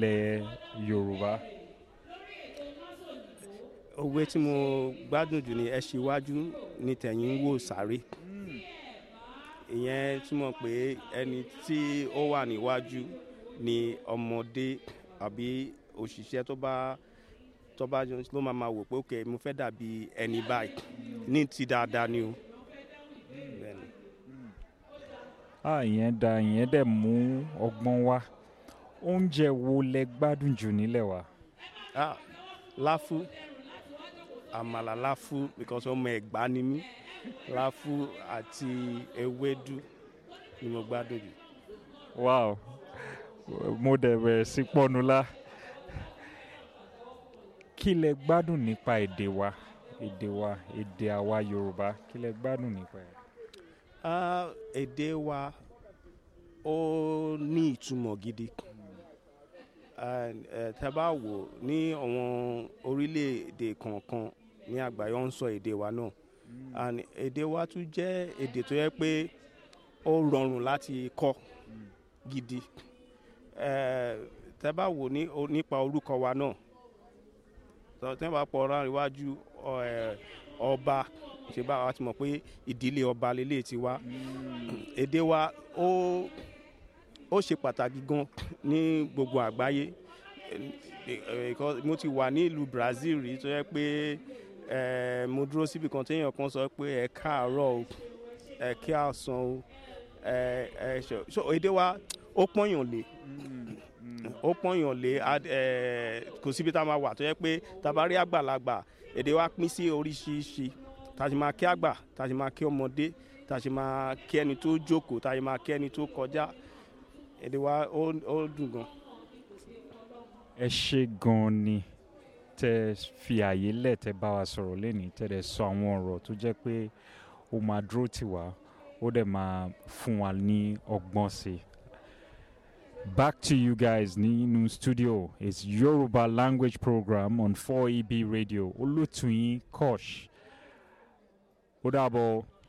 nílẹ̀ Yorùbá. òwe tí mo gbádùn jù ni ẹ ṣíwájú ní tẹ̀yìn ń wò sáré ìyẹn túmọ̀ pé ẹni tí ó wà níwájú ni ọmọdé àbí òṣìṣẹ́ tó bá tó bá jọ ló máa máa wò pé ok mo fẹ́ dàbí ẹni báyìí ní ti dáadáa ni o. Bẹ́ẹ̀ni. Ah, ìyẹn da ìyẹn dẹ̀ mú ọgbọ́n wá. Oúnjẹ wo lẹ gbádùn jù nílẹ̀ wa? Ah, láfú àmàlà láfú because ọmọ ẹ̀gbá ni mí láfú àti ewédú ni mo gbádùn jù. Wow, mo dẹ̀ bẹ̀rẹ̀ sí pọ́nulá. Kí lẹ gbádùn nípa èdè wa? Èdè wa, èdè àwa Yorùbá. Kí lẹ gbádùn nípa ẹ̀? Ah, èdè wa ó ní ìtumọ̀ gidi And, eh, tẹ́ bá wò ní àwọn orílẹ̀-èdè kọ̀ọ̀kan ní àgbáyé wọ́n ń sọ èdè wa náà and èdè wa tún jẹ́ èdè tó yẹ pé ó rọrùn láti kọ́ gidi Eh, tẹ́ bá wò ní o- nípa orúkọ wa náà tọ́- tẹ́ bá pọ̀ ọ̀rọ̀ iwájú ọ- eh, ọba ṣe bá wa ti mọ̀ pé ìdílé ọba lélẹ̀ ti wá èdè wa ó ó ṣe pàtàkì gan ní gbogbo àgbáyé Eh, eh, because mo ti wà ní ìlú Brazil rí tó yẹ pé eh, mo dúró síbi kan téèyàn kan sọ pé ẹ káàárọ̀ o ẹ kí àsán o ẹ ẹ ṣe so èdè wa ó pọ́nyàn lé ó pọ́nyàn lé ad- eh, kò síbi tá a máa wà tó yẹ pé tá a bá rí àgbàlagbà èdè wa pín sí oríṣiríṣi tá a ṣe máa kí àgbà tá a ṣe máa kí ọmọdé tá a ṣe máa kí ẹni tó jókòó tá a ṣe máa kí ẹni tó kọjá èdè wa ó ó dùn gan. Ẹ ṣé gan ni tẹ́ fi àyè lẹ̀ tẹ́ bá wa sọ̀rọ̀ lẹ́nìí tẹ́ dẹ̀ sọ àwọn ọ̀rọ̀ tó jẹ́ pé ó máa dúró tì wá ó dẹ̀ máa fún wa ní ọgbọ́n sí i. Back to you guys nínú studio it's Yoruba language program on 4EB radio olótùyín Kosh ó dàbọ̀.